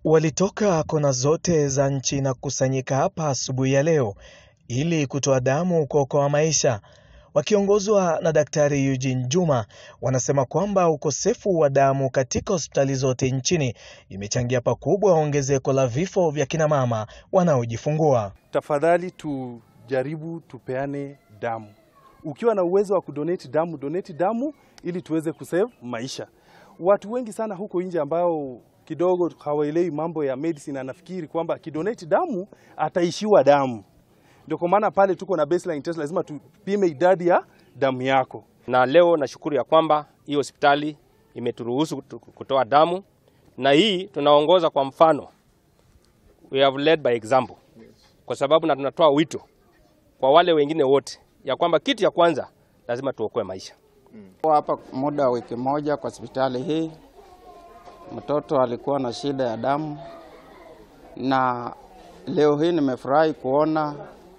Walitoka kona zote za nchi na kukusanyika hapa asubuhi ya leo ili kutoa damu kuokoa maisha. Wakiongozwa na Daktari Eugene Juma, wanasema kwamba ukosefu wa damu katika hospitali zote nchini imechangia pakubwa ongezeko la vifo vya kina mama wanaojifungua. Tafadhali tujaribu tupeane damu. Ukiwa na uwezo wa kudonate damu, donate damu ili tuweze kusave maisha. Watu wengi sana huko nje ambao kidogo hawaelewi mambo ya medicine, anafikiri kwamba akidonate damu ataishiwa damu. Ndio kwa maana pale tuko na baseline test, lazima tupime idadi ya damu yako. Na leo nashukuru ya kwamba hii hospitali imeturuhusu kutoa damu, na hii tunaongoza kwa mfano, we have led by example, kwa sababu na tunatoa wito kwa wale wengine wote ya kwamba kitu ya kwanza lazima tuokoe maisha. Hapa muda wa wiki moja kwa hospitali hii, mtoto alikuwa na shida ya damu, na leo hii nimefurahi kuona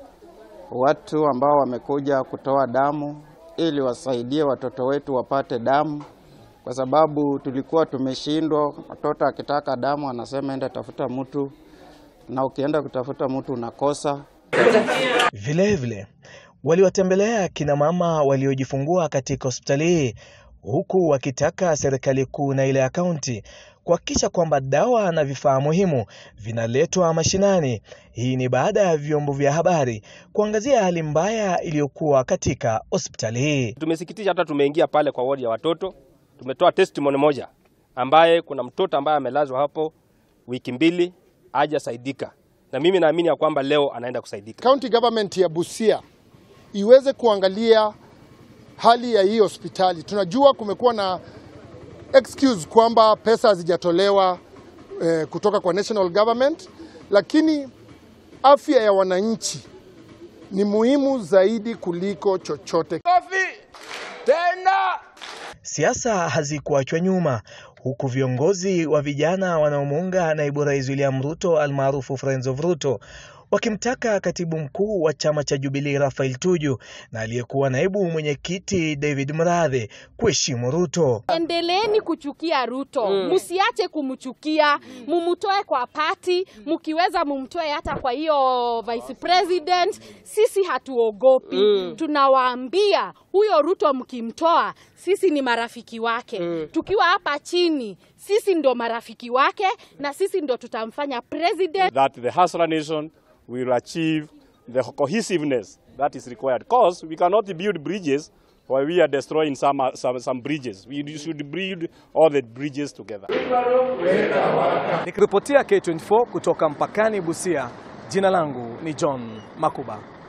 watu ambao wamekuja kutoa damu ili wasaidie watoto wetu wapate damu, kwa sababu tulikuwa tumeshindwa. Mtoto akitaka damu anasema enda tafuta mtu, na ukienda kutafuta mtu unakosa. Vilevile waliwatembelea kina mama waliojifungua katika hospitali hii huku wakitaka serikali kuu na ile ya kaunti kuhakikisha kwamba dawa na vifaa muhimu vinaletwa mashinani. Hii ni baada ya vyombo vya habari kuangazia hali mbaya iliyokuwa katika hospitali hii. Tumesikitisha, hata tumeingia pale kwa wodi ya watoto, tumetoa testimony moja ambaye kuna mtoto ambaye amelazwa hapo wiki mbili hajasaidika, na mimi naamini ya kwamba leo anaenda kusaidika. County government ya Busia iweze kuangalia hali ya hii hospitali. Tunajua kumekuwa na excuse kwamba pesa hazijatolewa eh, kutoka kwa national government, lakini afya ya wananchi ni muhimu zaidi kuliko chochote. Siasa hazikuachwa nyuma huku viongozi wa vijana wanaomuunga naibu rais William Ruto almaarufu Friends of Ruto wakimtaka katibu mkuu wa chama cha Jubilee Raphael Tuju na aliyekuwa naibu mwenyekiti David Mradhe kuheshimu Ruto. Endeleeni kuchukia Ruto, msiache kumchukia, mumutoe kwa pati, mkiweza mumtoe hata kwa hiyo vice president. Sisi hatuogopi, tunawaambia huyo Ruto mkimtoa, sisi ni marafiki wake. Tukiwa hapa chini, sisi ndo marafiki wake na sisi ndo tutamfanya president. that the Hasra nation will achieve the cohesiveness that is required. Because we cannot build bridges while we are destroying some, uh, some, some bridges. We should build all the bridges together. Nikiripotia K24 kutoka mpakani Busia, jina langu ni John Makuba.